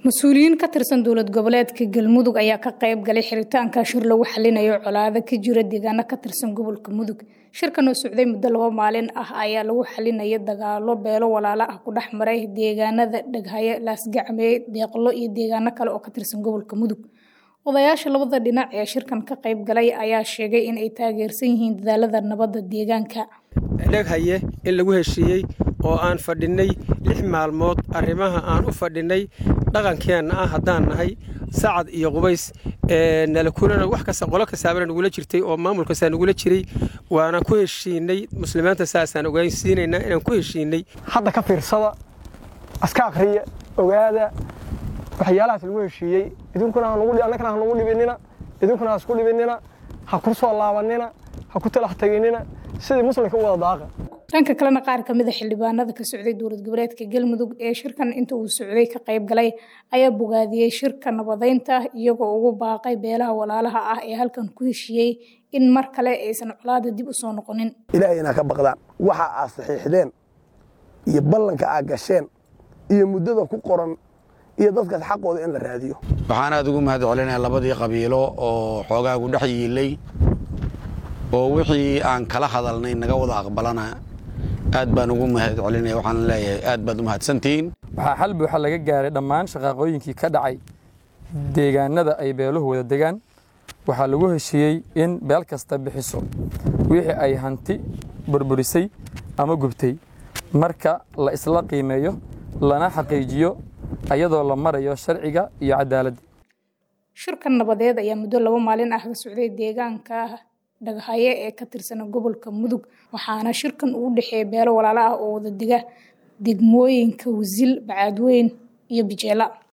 mas-uuliyiin ka tirsan dowlad goboleedka galmudug ayaa ka qayb galay xiritaanka shir lagu xalinayo colaado ka jira deegaano ka tirsan gobolka mudug shirkan oo socday muddo laba maalin ah ayaa lagu xalinaya dagaalo beelo walaalo ah ku dhex maray deegaanada dhaghaye laasgacmee deeqlo iyo deegaano kale oo ka tirsan gobolka mudug odayaasha labada dhinac ee shirkan ka qayb galay ayaa sheegay in ay taageersan yihiin dadaalada nabadda deegaanka dheghaye in lagu heshiiyey oo aan fadhinnay lix maalmood arrimaha aan u fadhinnay dhaqankeenna ah haddaan nahay sacad iyo qubays nalakulana wax kasta qolo kastaabana nagula jirtay oo maamul kastaa nagula jiray waana ku heshiinay muslimiinta saasaan ogaansiinaynaa inaan ku heshiinay hadda ka fiirsada aska akhriya ogaada waxyaalahaas lagu heshiiyey idinkuna annagana ha nagu dhibinina idinkuna ha isku dhibinina ha ku soo laabanina ha ku talax teginina sidii muslimka u wada daaqa dhanka kalena qaar ka mid a xildhibaanada ka socday dowlad goboleedka galmudug ee shirkan inta uu socday ka qayb galay ayaa bogaadiyey shirka nabadeynta iyagoo ugu baaqay beelaha walaalaha ah ee halkan ku heshiiyey in mar kale aysan colaada dib u soo noqonin ilaahay inaa ka baqdaan waxa aad saxiixdeen iyo ballanka aad gasheen iyo muddada ku qoran iyo dadkaas xaqooda in la raadiyo waxaan aad ugu mahad celinaya labadii qabiilo oo xoogaagu dhex yiilay oo wixii aan kala hadalnay naga wada aqbalana aad baan ugu mahad celinaya waxaan leeyahay aad baad u mahadsantihiin waxaa xal buuxa laga gaaray dhammaan shaqaaqooyinkii ka dhacay deegaanada ay beeluhu wada degaan waxaa lagu heshiiyey in beel kasta bixiso wixii ay hanti burburisay ama gubtay marka la isla qiimeeyo lana xaqiijiyo ayadoo la marayo sharciga iyo cadaaladda shirkan nabadeed ayaa muddo laba maalin ah ka socday deegaanka dhaghaye ee ka tirsan gobolka mudug waxaana shirkan uu dhexeeya beelo walaalo ah oo wada dega degmooyinka wasil bacaadweyn iyo bijeela